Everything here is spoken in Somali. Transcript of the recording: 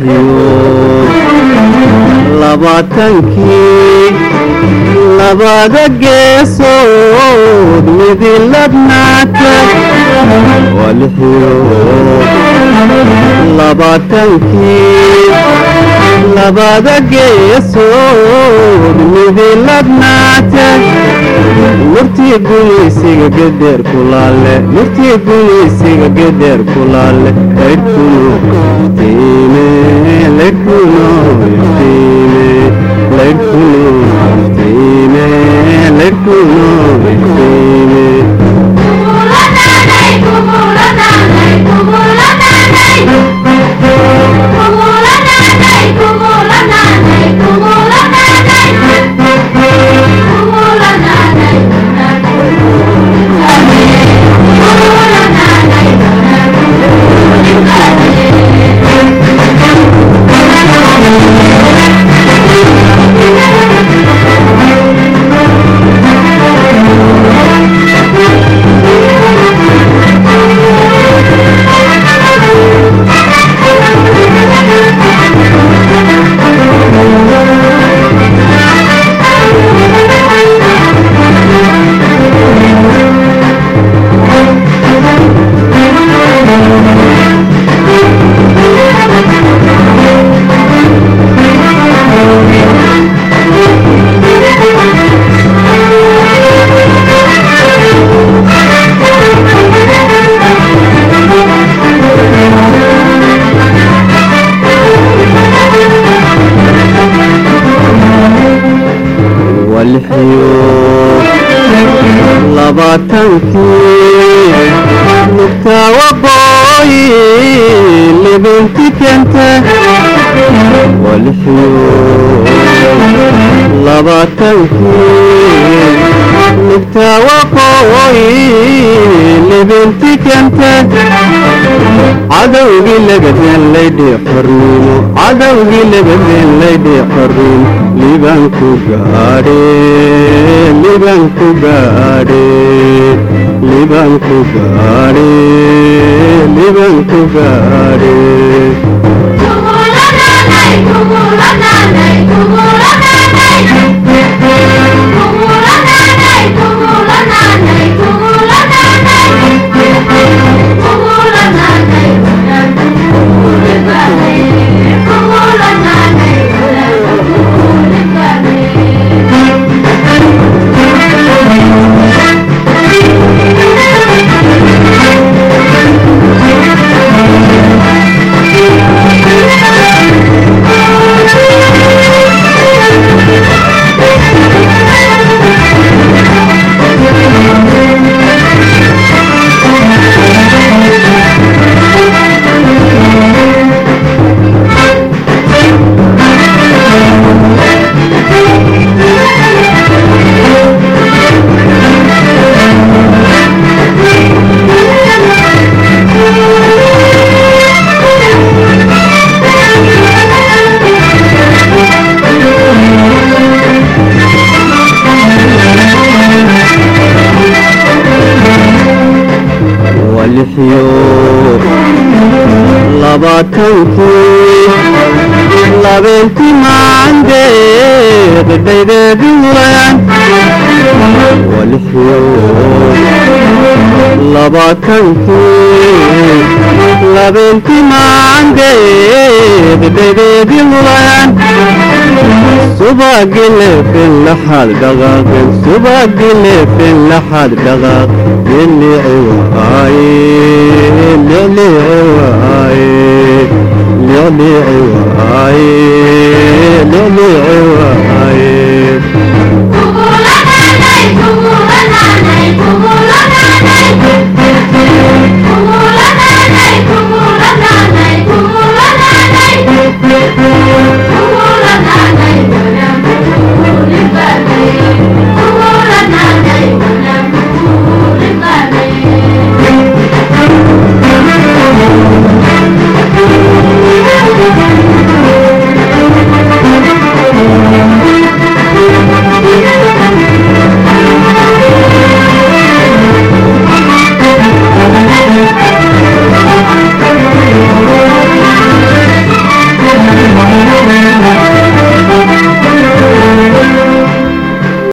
lixiyo labaatankii labada geesood midilabnaata waa lixiyo labaatankii labada geesood midilabnaata murtii gumaysiga geder kulaale murtii gumaysiga geder kulaale laydhkuno iftiime laydhkuno iftiime laydhkuno iftiime laydhkuno iftiime labaatankii lugtaa waqooyi libinti kente waa lixiyo labaatankii lugtaa waqooyi libinti kente cadowgii lagadeen laydhii xornimo cadowgii lagadeen laydhii xornimo libanku gaadhe libanku gaadhe libanku gaadhe libanku gaadhe lixiyo labaatankii labeentii maandeed dhaydeedi wulaan waa lixiyo labaatankii labeentii maandeed dhaydeedi wulaan subagilefen laxaad dhaqaaqen subagilefen laxaad dhaqaaq lilici waaye lilici